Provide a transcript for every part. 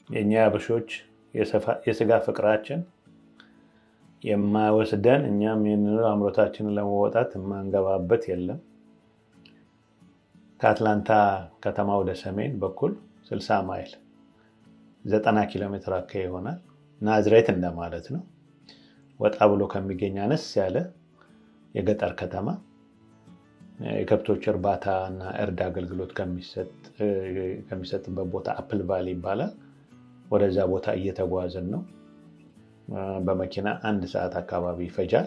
የእኛ አበሾች የስጋ ፍቅራችን የማይወስደን እኛም ይህንን አምሮታችንን ለመወጣት የማንገባበት የለም። ከአትላንታ ከተማ ወደ ሰሜን በኩል 60 ማይል 90 ኪሎ ሜትር አካባቢ ይሆናል። ናዝሬት እንደማለት ነው። ወጣ ብሎ ከሚገኝ አነስ ያለ የገጠር ከተማ የከብቶች እርባታ እና እርድ አገልግሎት ከሚሰጥበት ቦታ አፕል ቫሊ ይባላል። ወደዛ ቦታ እየተጓዝን ነው። በመኪና አንድ ሰዓት አካባቢ ይፈጃል።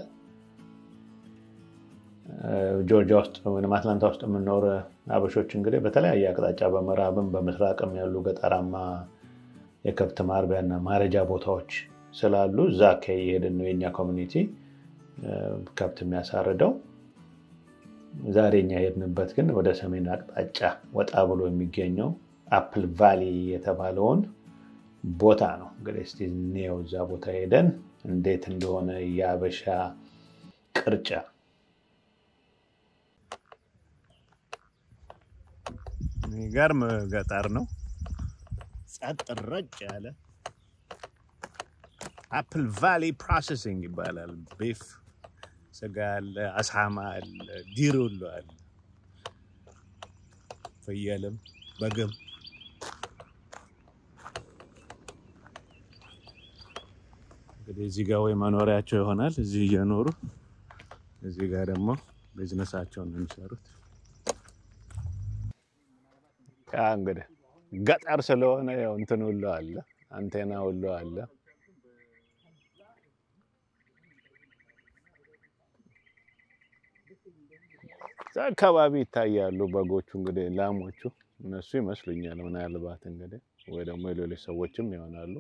ጆርጂያ ውስጥ ወይም አትላንታ ውስጥ የምንኖር አበሾች እንግዲህ በተለያየ አቅጣጫ በምዕራብም በምስራቅም ያሉ ገጠራማ የከብት ማርቢያና ማረጃ ቦታዎች ስላሉ እዛ አካባቢ የሄድን ነው የኛ ኮሚኒቲ ከብት የሚያሳርደው። ዛሬ እኛ የሄድንበት ግን ወደ ሰሜን አቅጣጫ ወጣ ብሎ የሚገኘው አፕል ቫሊ የተባለውን ቦታ ነው። እንግዲህ እስኪ እንየው እዛ ቦታ ሄደን እንዴት እንደሆነ የአበሻ ቅርጫ የሚገርም ገጠር ነው። ጸጥ ረጭ ያለ አፕል ቫሊ ፕሮሰሲንግ ይባላል። ቢፍ ስጋ አለ፣ አሳማ አለ፣ ዲሩሎ አለ፣ ፍየልም በግም እንግዲህ እዚህ ጋር ወይ መኖሪያቸው ይሆናል እዚህ እየኖሩ እዚህ ጋር ደግሞ ቢዝነሳቸውን ነው የሚሰሩት። ያ እንግዲህ ገጠር ስለሆነ ያው እንትን ሁሉ አለ፣ አንቴና ሁሉ አለ። እዛ አካባቢ ይታያሉ በጎቹ እንግዲህ ላሞቹ እነሱ ይመስሉኛል። ምናልባት እንግዲህ ወይ ደግሞ የሌሎች ሰዎችም ይሆናሉ።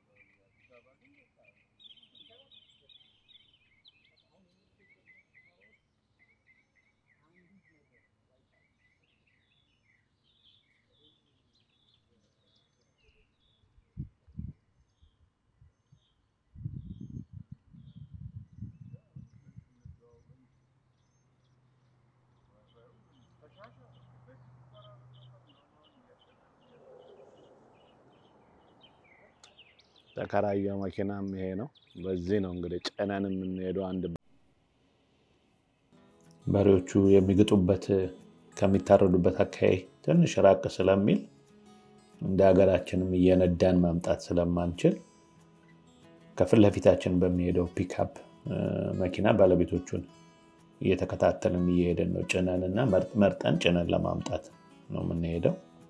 ተከራያ መኪናም ይሄ ነው። በዚህ ነው እንግዲህ ጭነን የምንሄደው። አንድ በሬዎቹ የሚግጡበት ከሚታረዱበት አካባቢ ትንሽ ራቅ ስለሚል እንደ ሀገራችንም እየነዳን ማምጣት ስለማንችል ከፊት ለፊታችን በሚሄደው ፒክአፕ መኪና ባለቤቶቹን እየተከታተልን እየሄደን ነው። ጭነን እና መርጠን ጭነን ለማምጣት ነው የምንሄደው።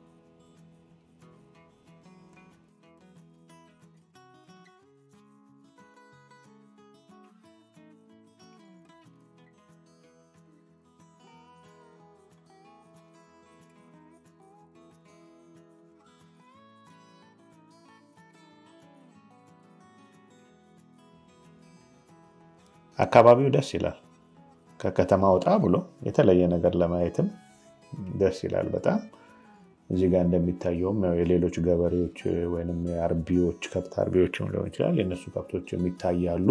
አካባቢው ደስ ይላል። ከከተማ ወጣ ብሎ የተለየ ነገር ለማየትም ደስ ይላል በጣም። እዚህ ጋር እንደሚታየውም ያው የሌሎች ገበሬዎች ወይም የአርቢዎች ከብት አርቢዎችም ሊሆን ይችላል የእነሱ ከብቶች የሚታያሉ።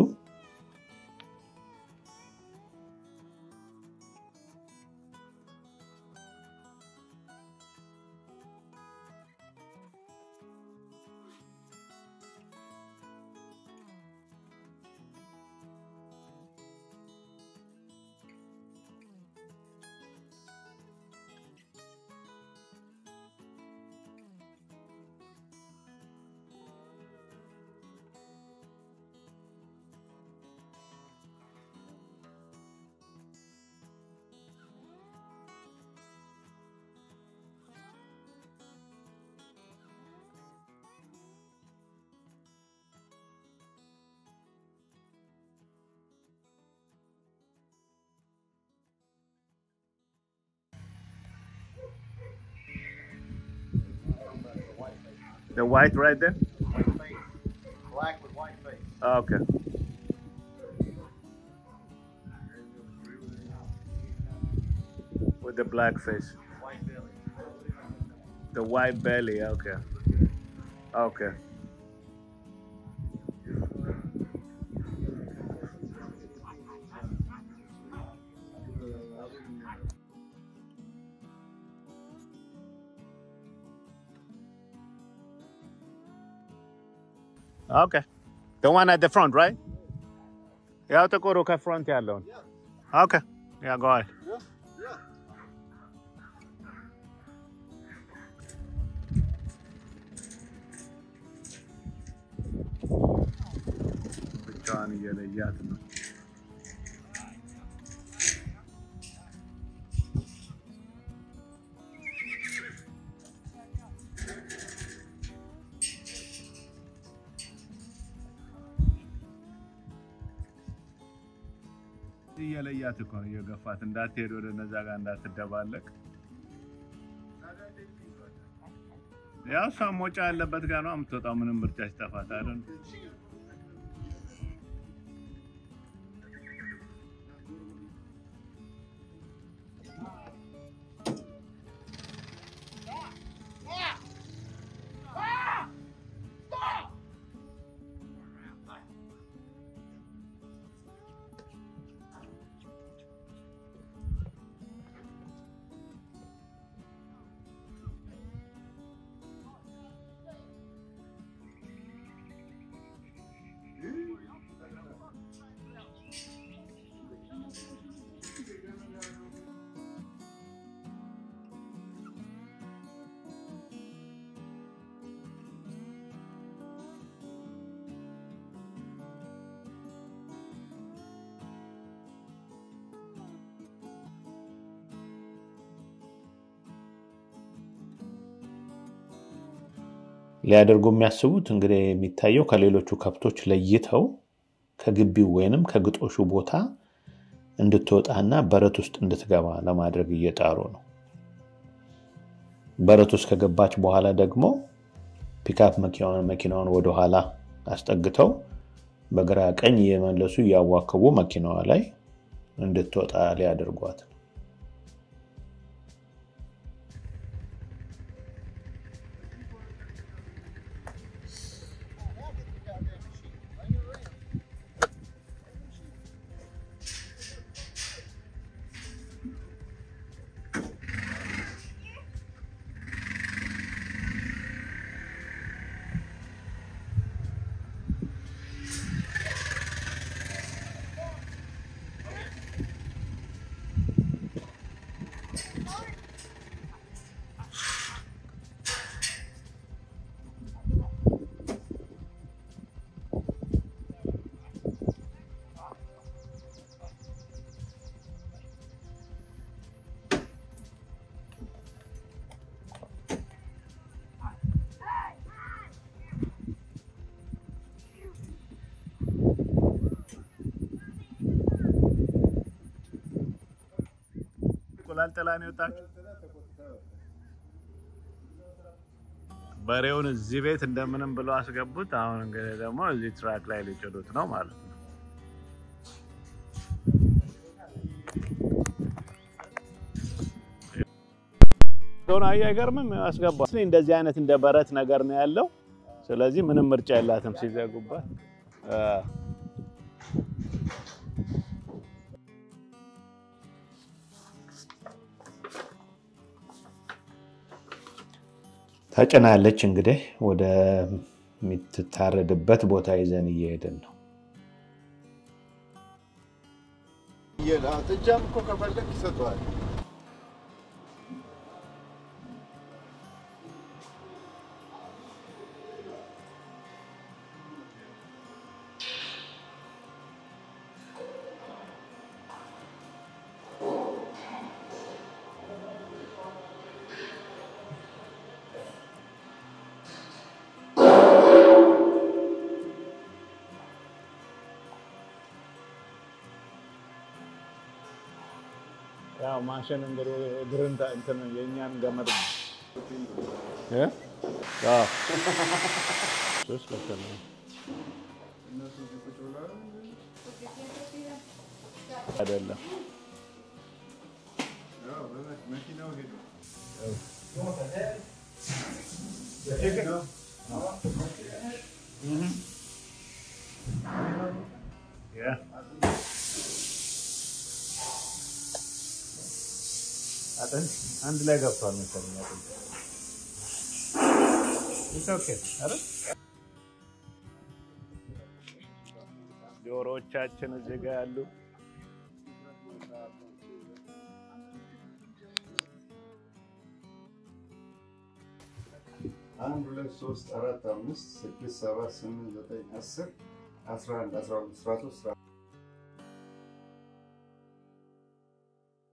The white right there? Black with white face. Okay. With the black face. White belly. The white belly, okay. Okay. ኦኬ the one at the front right ያው ጥቁሩ ከፍሮንት ያለውን ኦኬ ያ go ahead ብቻዋን እየለያት ነው እየለያት እኮ ነው እየገፋት እንዳትሄድ ወደ እነዛ ጋር እንዳትደባለቅ ያው እሷ ሞጫ ያለበት ጋር ነው የምትወጣው ምንም ምርጫ ሲጠፋት አይደል ሊያደርጉ የሚያስቡት እንግዲህ የሚታየው ከሌሎቹ ከብቶች ለይተው ከግቢው ወይንም ከግጦሹ ቦታ እንድትወጣና በረት ውስጥ እንድትገባ ለማድረግ እየጣሩ ነው። በረት ውስጥ ከገባች በኋላ ደግሞ ፒክአፕ መኪናውን ወደኋላ አስጠግተው በግራ ቀኝ እየመለሱ እያዋከቡ መኪናዋ ላይ እንድትወጣ ሊያደርጓት ነው። እንቁላል ጥላ ነው የወጣችው። በሬውን እዚህ ቤት እንደምንም ብሎ አስገቡት። አሁን እንግዲህ ደግሞ እዚህ ትራክ ላይ ሊጭዱት ነው ማለት ነው። ሆነ አየህ፣ አይገርምም? አስገባ እንደዚህ አይነት እንደ በረት ነገር ነው ያለው። ስለዚህ ምንም ምርጫ የላትም ሲዘጉባት ተጭናለች። እንግዲህ ወደ የምትታረድበት ቦታ ይዘን እየሄድን ነው። ጥጃም እኮ ከፈለግ ይሰጠዋል። ያው ማሽን እንግዲህ እግርን እንትን የእኛን ገመድ ነው እ አዎ ሶስት ልክ ነው። አይደለም መኪናው ሄዶ ያ አጥንት አንድ ላይ ገብቷል መሰለኝ። አጥንት ኢትስ ኦኬ አይደል? ዶሮዎቻችን እዚህ ጋ ያሉ አንድ ሁለት ሶስት አራት አምስት ስድስት ሰባት ስምንት ዘጠኝ አስር አስራ አንድ አስራ ሁለት አስራ ሶስት